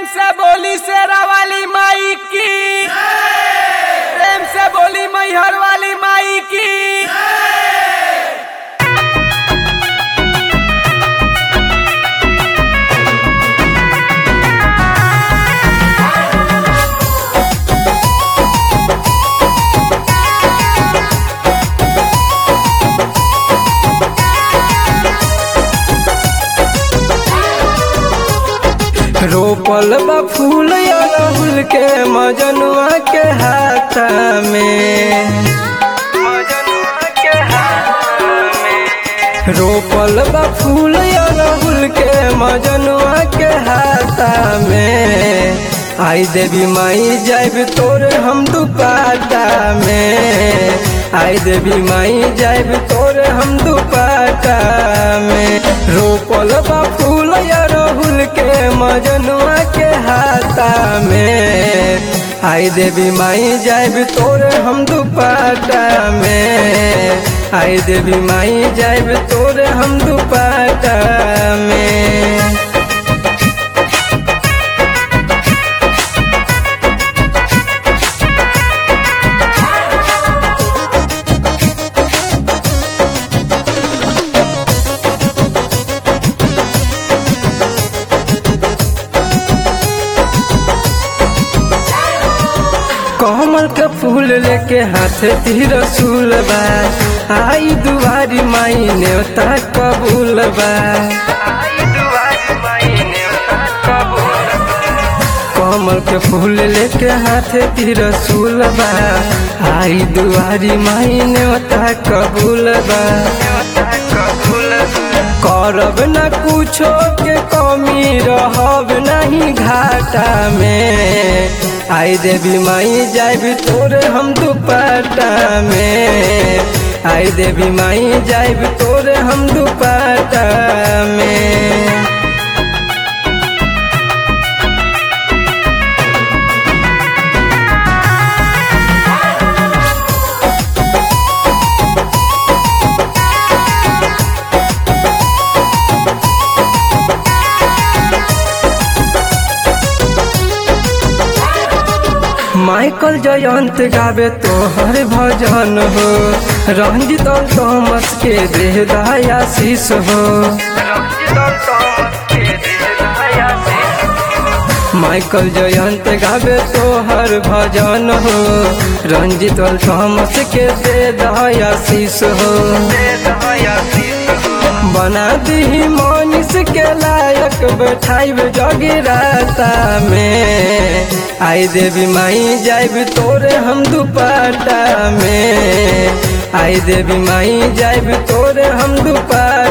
से बोली शेरा वाली माई की प्रेम से बोली मैहर वाली माई की रोपल बा फूल अड़हुल के मजनुआ के हाथ में मजनुआ के हाथ में रोपल बा फूल अड़हुल के मजनुआ के हाथ में आई देवी माई जाइब तोरे हम दुपाटा में आई देवी माई जाइब तोरे हम दुपाटा में रोपल बा फूल अड़हुल के मजनुआ के हाथा में आई देवी माई जाइब तोरे हम दुपाटा में आई देवी माई जाइब तोरे हम दुपाटा में कमल के फूल लेके हाथ तीर रसूल बा आई दुआरी माई नेवता कबूल बा आई दुआरी माई नेवता कबूल कमल के फूल लेके हाथ तीर रसूल बा आई दुआरी माई नेवता कबूल बा नेवता कबूल बा करब न कुछो के कमी रहब नहीं घाटा में आई देवी माई जाइब तोरे हम दुपट्टा में आई देवी माई जाइब तोरे हम दुपट्टा में माइकल जयंत गावे तोहर भजन हो रंजित और तोमस के देह दयाशीष हो माइकल जयंत गावे तोहर भजन हो रंजित और तोमस के दे दयाशीष हो बना दी मनीष के लायक बैठाइब जगराता में आई देवी माई जाइब तोरे हम दुपट्टा में आई देवी माई जाइब तोरे हम दुपट्टा